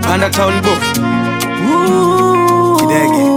panda town book kidege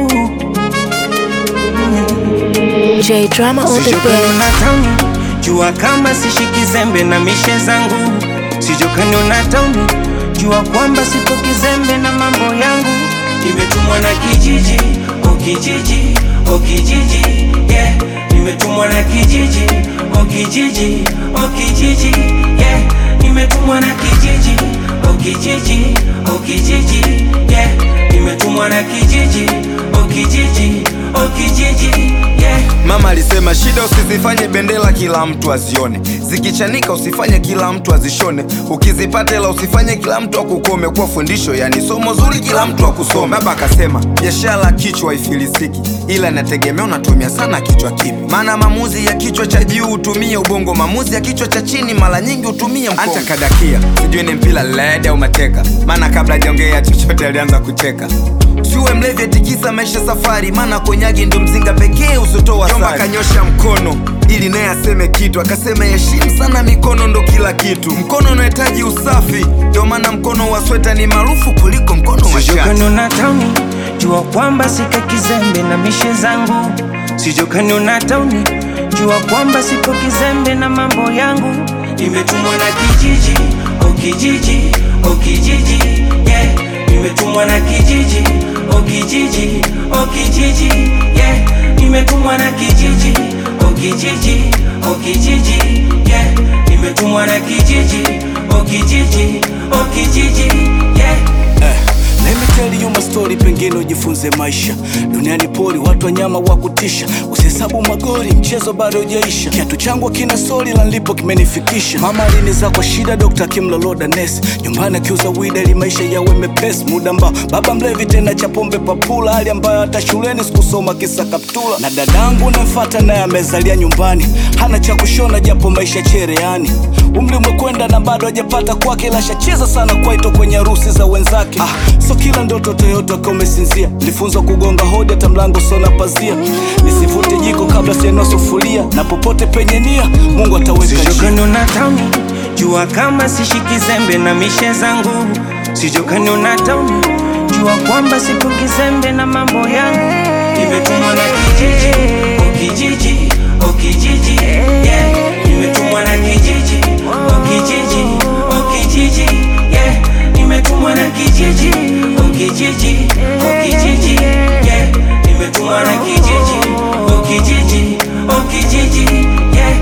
J Drama on the Sijokani beat. una tauni jua kama sishiki zembe na mishe zangu Sijokani una tauni jua kwamba sipo kizembe na mambo yangu Nimetumwa na kijiji, o kijiji, o kijiji yeah. Nimetumwa na kijiji, o kijiji, o kijiji yeah. Nimetumwa na kijiji, o kijiji, o kijiji yeah. Nimetumwa na kijiji, o kijiji, o kijiji yeah. Mama alisema shida usizifanye bendera kila mtu azione, zikichanika usifanye kila mtu azishone, ukizipata ila usifanye kila mtu akukome. Kwa fundisho yani somo zuri kila mtu akusome. Baba akasema biashara kichwa haifilisiki, ila inategemea unatumia sana kichwa kipi. Maana maamuzi ya kichwa cha juu hutumia ubongo, maamuzi ya kichwa cha chini mara nyingi hutumia mkono. Anta kadakia sijui ni mpira led au mateka, maana kabla hajaongea chochote alianza kucheka. Usiwe mlevi atikisa maisha safari, maana konyagi ndo mzinga pekee usotoa Jomba kanyosha mkono ili naye aseme kitu, akasema heshimu sana mikono ndo kila kitu. Mkono unahitaji usafi, ndio maana mkono wa sweta ni maarufu kuliko mkono wa shati. Sijokani una tauni jua kwamba sika kizembe na mishe zangu Sijokani una tauni jua kwamba sipo kizembe na mambo yangu Nimetumwa na kijiji, o kijiji, o kijiji yeah. Nimetumwa na kijiji, o kijiji, o kijiji yeah. Nimetumwa na kijiji, o kijiji, o kijiji yeah. Nimetumwa na kijiji, o kijiji, o kijiji yeah. Eh, let me tell you my story, pengine ujifunze maisha. Duniani pori, watu wanyama wa kutisha, usihesabu magori, mchezo bado hujaisha. Kiatu changu kina soli la nilipo kimenifikisha. Mama aliniza kwa shida, dokta akimloloda nesi, nyumbani akiuza wida ili maisha yawe mepesi. Muda ambao baba mlevi tena cha pombe papula, hali ambayo hata shuleni sikusoma kisa kaptula. Na dadangu namfata naye amezalia nyumbani, hana cha kushona japo maisha chereani. Umri umekwenda na bado hajapata kwake, ila shacheza sana kwaito kwenye harusi za wenzake. Ah, so kila ndoto Toyota kama umesinzia, nilifunzwa kugonga hodi hata mlango sona pazia, nisivute jiko kabla sienua sufuria, na popote penye nia Mungu ataweka njia. Sijokani una tauni jua kama sishiki zembe na mishe zangu Sijokani una tauni jua kwamba sipo kizembe na mambo yangu Nimetumwa na kijiji, o kijiji, o kijiji yeah. Nimetumwa na kijiji, o kijiji, o kijiji yeah. Nimetumwa na kijiji, o kijiji, o kijiji yeah. Nimetumwa na kijiji, o kijiji, o kijiji yeah.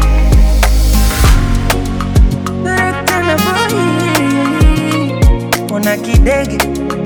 Ona kidege